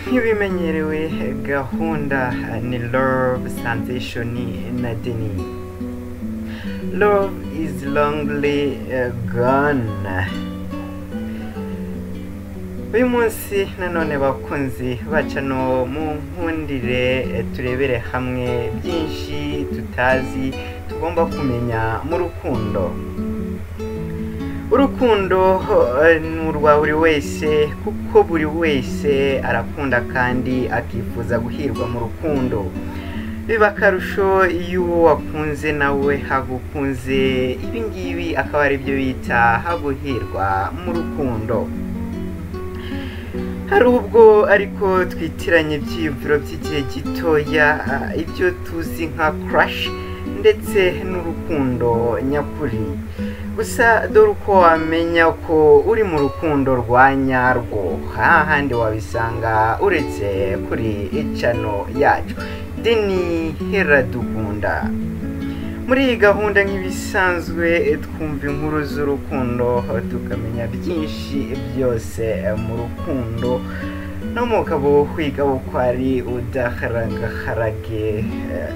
nk'ibimenyerewe gahunda ni love sensation na deni love is longly gone uyu munsi nanone bakunzi bacano mu nkundire turebere hamwe byinshi tutazi tugomba kumenya mu rukundo urukundo eh, ni urwa buri wese kuko buri wese arakunda kandi akifuza guhirwa mu rukundo biba akarusho iyo uwo wakunze nawe hagukunze ibi ngibi akaba ari byo bita haguhirwa mu rukundo hari ubwo ariko twitiranye ibyiyumviro by'igihe gitoya ah, ibyo tuzi nka crush ndetse n'urukundo nyakuri gusa dore uko wamenya ko uri mu rukundo rwa nyarwo aha handi wabisanga uretse kuri icano yacu deni heradukunda muri iyi gahunda nk'ibisanzwe twumva inkuru z'urukundo tukamenya byinshi byose mu rukundo n'umugabo wiga uko ari udaharagaharage eh,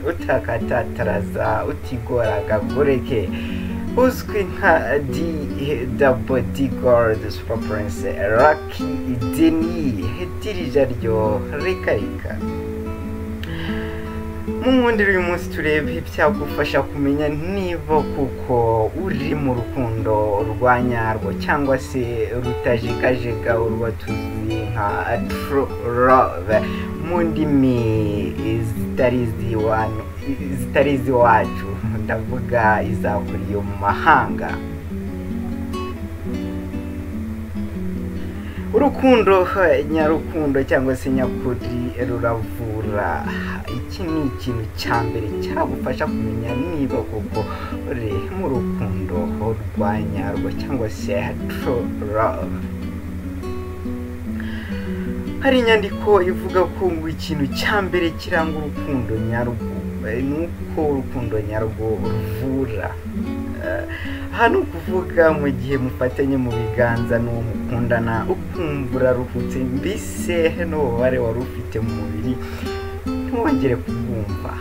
utakatataraza utigoragagureke uzwi nka di dabodi gorudi supa purense raki deni dirija ryo rikarika mu nkundi uyu munsi turebe ibyagufasha kumenya niba kuko uri mu rukundo rwa nyarwo cyangwa se rutajegajega urwo tuzi nka true love mu ndimi zitari iziwanu- zitari iziwacu ndavuga izakuriye mu mahanga urukundo eh, nyarukundo cyangwa se nyakuri ruravura iki ni ikintu cya mbere cyagufasha kumenya niba koko uri mu rukundo rwa nyarwo cyangwa se true love hari inyandiko ivuga ko ngo ikintu cya mbere kiranga urukundo nyarwo eh, ni uko urukundo nyarwo ruvura Eh, aha ni ukuvuga mu gihe mufatanye mu biganza n'uwo mukundana ukumva uraruhutse mbese n'ububare wari ufite mu mubiri ntiwongere kubwumva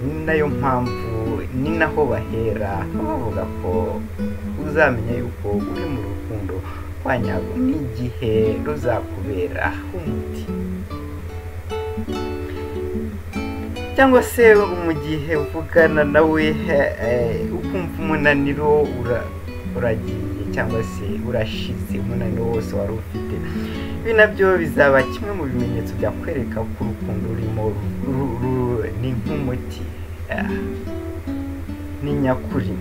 ni nayo mpamvu ni naho bahera bavuga ko uzamenya yuko uri mu rukundo kwa nyarwo n'igihe ruzakubera umuti cyangwa se mu gihe uvugana nawe eh, ukumva umunaniro ura- uragiye cyangwa se urashize umunaniro wose wari ufite ibi nabyo bizaba kimwe mu bimenyetso byakwereka ko urukundo rurimo ru- ru- ni nk'umuti ah, ni nyakuri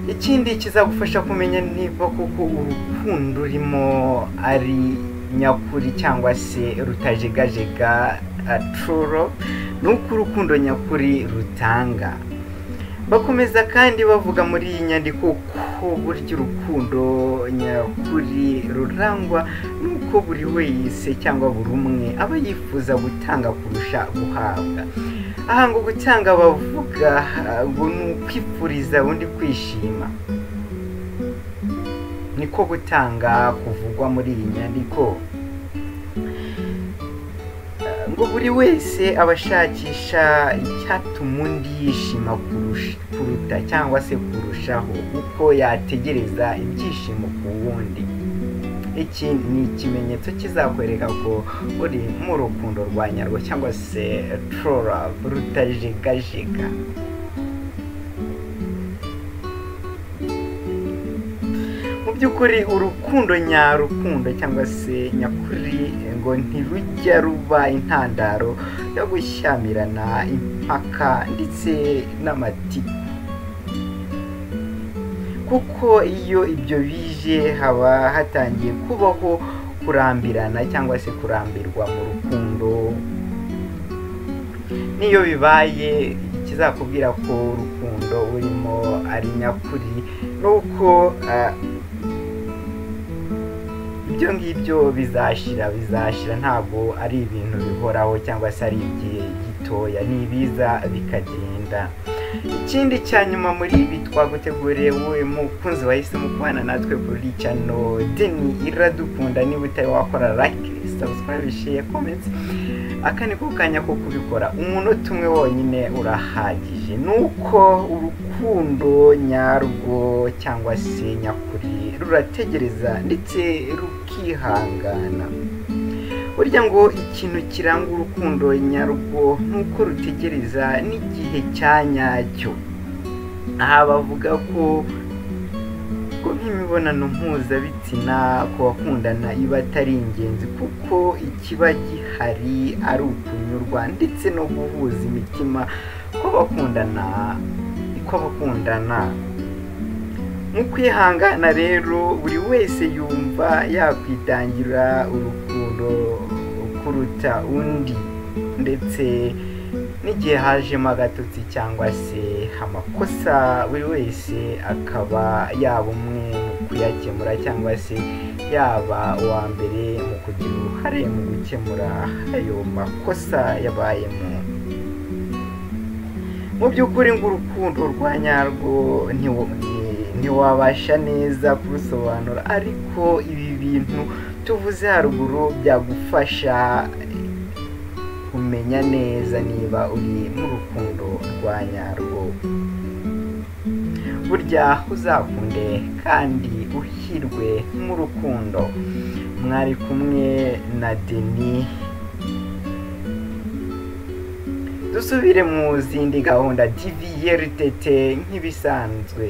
ikindi kizagufasha kumenya niba koko urukundo urimo ari nyakuri cyangwa se rutajegajega aturo ni uko urukundo nyakuri rutanga bakomeza kandi bavuga muri iyi nyandiko ko burya urukundo nyakuri rurangwa n'uko buri wese cyangwa buri umwe aba yifuza gutanga kurusha guhabwa aha ngo gutanga bavuga ah, ngo ni ukwifuriza undi kwishima niko gutanga kuvugwa muri iyi nyandiko Ah, ngo buri wese aba ashakisha icyatuma undi yishima kurusha- kuruta cyangwa se kurushaho uko yategereza ibyishimo ku wundi iki ni ikimenyetso kizakwereka ko uri mu rukundo rwa nyarwo cyangwa se trora rutajegajega mu by'ukuri urukundo nyarukundo cyangwa se nyakuri ngo ntirujya ruba intandaro yo gushyamirana impaka ndetse n'amatiku kuko iyo ibyo bije haba hatangiye kubaho kurambirana cyangwa se kurambirwa mu rukundo n'iyo bibaye ikizakubwira ko urukundo urimo ari nyakuri ni uko ah, ibyo ngibyo bizashira bizashira ntabwo ari ibintu bihoraho cyangwa se ari igihe gitoya ni ibiza bikagenda ikindi cya nyuma muri ibi twaguteguriye wowe mukunzi wahisemo kubana natwe kuri cano deni iradukunda niba utari wakora like subscribe share comments aka ni ko kanya ko kubikora umunota umwe wonyine urahagije nuko urukundo nyarwo cyangwa se nyakuri rurategereza ndetse rukihangana burya ngo ikintu kiranga urukundo nyarwo nuko rutegereza n'igihe cya nyacyo aha bavuga ko ko nk'imibonano mpuzabitsina ku bakundana iba atari ingenzi kuko ikiba gihari ari ukunyurwa ndetse no guhuza imitima ko bakundana ko bakundana mu kwihangana rero buri wese yumva yakwitangira urukundo kuruta undi ndetse n'igihe hajemo agatotsi cyangwa se amakosa buri wese akaba yaba umwe mu kuyakemura cyangwa se yaba uwa mbere mu kugira uruhare mu gukemura ayo makosa yabayemo mu by'ukuri ngo urukundo rwa nyarwo ntiwabasha neza kurusobanura ariko ibi bintu tuvuze haruguru byagufasha kumenya neza niba uri mu rukundo rwa nyarwo burya uzakunde kandi uhirwe mu rukundo mwari kumwe na deni dusubire mu zindi gahunda tv y'erutete nk'ibisanzwe